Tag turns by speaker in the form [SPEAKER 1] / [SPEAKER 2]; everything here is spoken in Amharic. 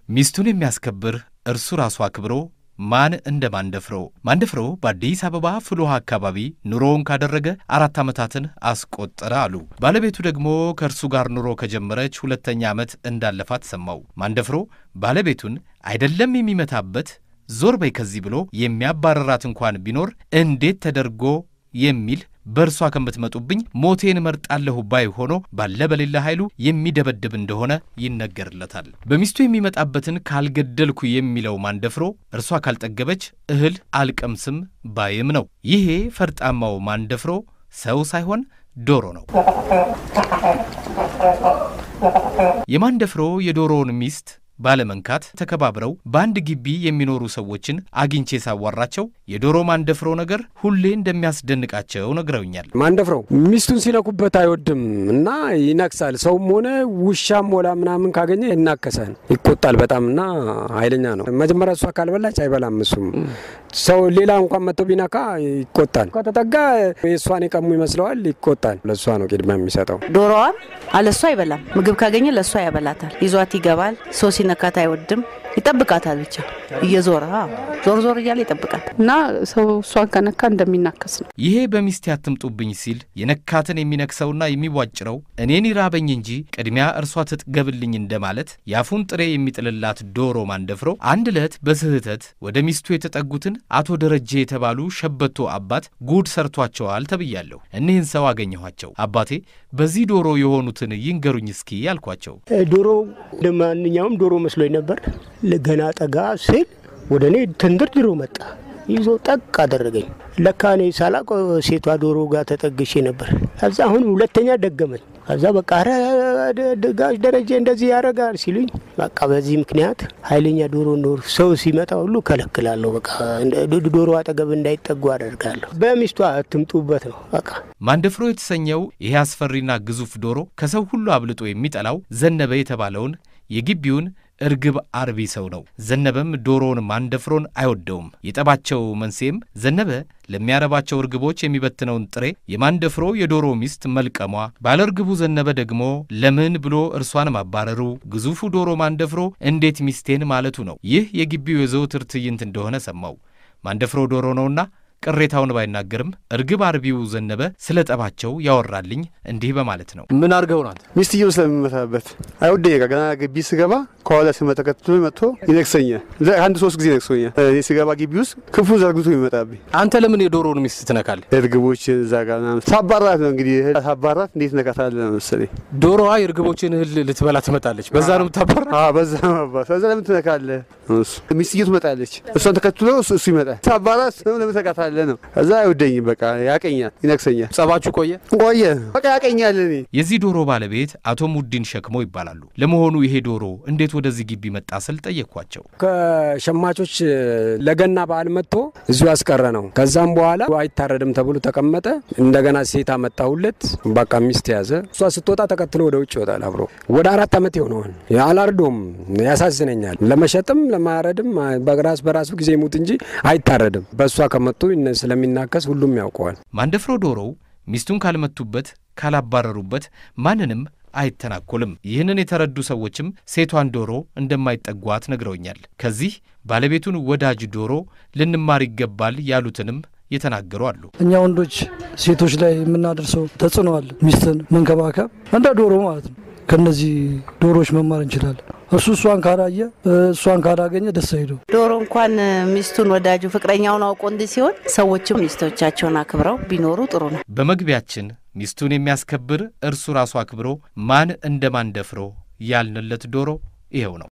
[SPEAKER 1] ሚስቱን የሚያስከብር እርሱ ራሱ አክብሮ ማን እንደ ማንደፍሮ። ማንደፍሮ በአዲስ አበባ ፍልውሃ አካባቢ ኑሮውን ካደረገ አራት ዓመታትን አስቆጠረ አሉ። ባለቤቱ ደግሞ ከእርሱ ጋር ኑሮ ከጀመረች ሁለተኛ ዓመት እንዳለፋት ሰማው። ማንደፍሮ ባለቤቱን አይደለም የሚመታበት ዞር በይ ከዚህ ብሎ የሚያባረራት እንኳን ቢኖር እንዴት ተደርጎ የሚል በእርሷ ከምትመጡብኝ ሞቴን እመርጣለሁ ባይ ሆኖ ባለ በሌላ ኃይሉ የሚደበድብ እንደሆነ ይነገርለታል። በሚስቱ የሚመጣበትን ካልገደልኩ የሚለው ማንደፍሮ እርሷ ካልጠገበች እህል አልቀምስም ባይም ነው። ይሄ ፈርጣማው ማንደፍሮ ሰው ሳይሆን ዶሮ ነው። የማንደፍሮ የዶሮውን ሚስት ባለመንካት ተከባብረው በአንድ ግቢ የሚኖሩ ሰዎችን አግኝቼ ሳዋራቸው የዶሮ ማንደፍሮ ነገር ሁሌ እንደሚያስደንቃቸው ነግረውኛል።
[SPEAKER 2] ማንደፍረው ሚስቱን ሲነኩበት አይወድም እና ይነክሳል። ሰውም ሆነ ውሻም ሞላ ምናምን ካገኘ ይናከሳል፣ ይቆጣል በጣም እና ኃይለኛ ነው። መጀመሪያ እሷ ካልበላች አይበላም። እሱም ሰው ሌላ እንኳን መጥቶ ቢነካ ይቆጣል። ከተጠጋ የእሷን የቀሙ ይመስለዋል፣ ይቆጣል። ለእሷ ነው ቅድሚያ የሚሰጠው።
[SPEAKER 3] ዶሮዋን አለሷ አይበላም። ምግብ ካገኘ ለእሷ ያበላታል። ይዟት ይገባል። ሰው ሲነካት አይወድም። ይጠብቃታል። ብቻ እየዞረ ዞር ዞር እያለ ይጠብቃል።
[SPEAKER 4] እና ሰው እሷን ከነካ እንደሚናከስ ነው።
[SPEAKER 1] ይሄ በሚስቴ አትምጡብኝ ሲል የነካትን የሚነክሰውና የሚቧጭረው እኔን ይራበኝ እንጂ ቅድሚያ እርሷ ትጥገብልኝ እንደማለት የአፉን ጥሬ የሚጥልላት ዶሮ ማንደፍሮ አንድ ዕለት በስህተት ወደ ሚስቱ የተጠጉትን አቶ ደረጀ የተባሉ ሸበቶ አባት ጉድ ሰርቷቸዋል ተብያለሁ። እኒህን ሰው አገኘኋቸው። አባቴ በዚህ ዶሮ የሆኑትን ይንገሩኝ እስኪ አልኳቸው።
[SPEAKER 5] ዶሮ እንደ ማንኛውም ዶሮ መስሎኝ ነበር። ገና ጠጋ ስል ወደ እኔ ተንደርድሮ መጣ። ይዞ ጠቅ አደረገኝ። ለካ እኔ ሳላቅ ሴቷ ዶሮ ጋር ተጠግሼ ነበር። ከዛ አሁን ሁለተኛ ደገመኝ። ከዛ በቃ ጋሽ ደረጀ እንደዚህ ያደርጋል ሲሉኝ በቃ በዚህ ምክንያት ኃይለኛ ዶሮ ኖር ሰው ሲመጣ ሁሉ ከለክላለሁ። በቃ ዶሮ አጠገብ እንዳይጠጉ አደርጋለሁ። በሚስቷ አትምጡበት ነው በቃ።
[SPEAKER 1] ማንደፍሮ የተሰኘው ይሄ አስፈሪና ግዙፍ ዶሮ ከሰው ሁሉ አብልጦ የሚጠላው ዘነበ የተባለውን የግቢውን እርግብ አርቢ ሰው ነው። ዘነበም ዶሮውን ማንደፍሮን አይወደውም። የጠባቸው መንስኤም ዘነበ ለሚያረባቸው እርግቦች የሚበትነውን ጥሬ የማንደፍሮ የዶሮ ሚስት መልቀሟ፣ ባለ እርግቡ ዘነበ ደግሞ ለምን ብሎ እርሷን ማባረሩ፣ ግዙፉ ዶሮ ማንደፍሮ እንዴት ሚስቴን ማለቱ ነው። ይህ የግቢው የዘውትር ትዕይንት እንደሆነ ሰማው። ማንደፍሮ ዶሮ ነውና ቅሬታውን ባይናገርም እርግብ አርቢው ዘነበ ስለ ጠባቸው ያወራልኝ እንዲህ በማለት ነው።
[SPEAKER 6] ምን አድርገው ናት?
[SPEAKER 7] ሚስትየው ስለምመታበት አይወደኝ። ጋ ገና ግቢ ስገባ ከኋላ ስመ ተከትሎ መጥቶ ይነክሰኛል። አንድ ሶስት ጊዜ ነክሶኛል። እኔ ስገባ ግቢ ውስጥ ክንፉ ዘርግቶ ይመጣብኝ።
[SPEAKER 6] አንተ ለምን የዶሮውን ሚስት ትነካለህ?
[SPEAKER 7] እርግቦች እዛ ጋር ምናምን ሳባራት ነው እንግዲህ ሳባራት እንዴት ነካታለህ ነው መሰለኝ።
[SPEAKER 6] ዶሮዋ የእርግቦችን እህል ልትበላ ትመጣለች። በዛ ነው የምታባራ?
[SPEAKER 7] በዛ ማባት በዛ ለምን ትነካለህ? እሱ ሚስትየው ትመጣለች። እሷን ተከትሎ እሱ ይመጣል። ሳባራት ለምን ትነካታለህ ነው። ከዛ አይወደኝም። በቃ ያቀኛል፣ ይነክሰኛል።
[SPEAKER 6] ጸባችሁ ቆየ
[SPEAKER 7] ቆየ በቃ ያቀኛል። እኔ
[SPEAKER 1] የዚህ ዶሮ ባለቤት አቶ ሙዲን ሸክሞ ይባላሉ። ለመሆኑ ይሄ ዶሮ እንዴት ወደዚህ ግቢ መጣ ስል ጠየቅኳቸው።
[SPEAKER 2] ከሸማቾች ለገና በዓል መጥቶ እዚሁ ያስቀረ ነው። ከዛም በኋላ አይታረድም ተብሎ ተቀመጠ። እንደገና ሴት አመጣሁለት። በቃ ሚስት ያዘ። እሷ ስትወጣ ተከትሎ ወደ ውጭ ይወጣል አብሮ። ወደ አራት ዓመት የሆነውን አላርዶም። ያሳዝነኛል። ለመሸጥም ለማረድም በራስ በራሱ ጊዜ ይሙት እንጂ አይታረድም። በእሷ ከመጡ ስለሚናከስ ሁሉም ያውቀዋል።
[SPEAKER 1] ማንደፍሮ ዶሮው ሚስቱን ካልመቱበት ካላባረሩበት ማንንም አይተናኮልም። ይህንን የተረዱ ሰዎችም ሴቷን ዶሮ እንደማይጠጓት ነግረውኛል። ከዚህ ባለቤቱን ወዳጅ ዶሮ ልንማር ይገባል ያሉትንም የተናገሩ አሉ።
[SPEAKER 8] እኛ ወንዶች ሴቶች ላይ የምናደርሰው ተጽዕኖ አለ። ሚስትን መንከባከብ እንደ ዶሮ ማለት ነው። ከነዚህ ዶሮዎች መማር እንችላለን። እሱ እሷን ካላየ እሷን ካላገኘ ደስ አይለው።
[SPEAKER 3] ዶሮ እንኳን ሚስቱን ወዳጁ ፍቅረኛውን አውቆ እንዲህ ሲሆን ሰዎችም ሚስቶቻቸውን አክብረው ቢኖሩ ጥሩ ነው።
[SPEAKER 1] በመግቢያችን ሚስቱን የሚያስከብር እርሱ ራሱ አክብሮ ማን እንደ ማንደፍሮ ያልንለት ዶሮ ይኸው ነው።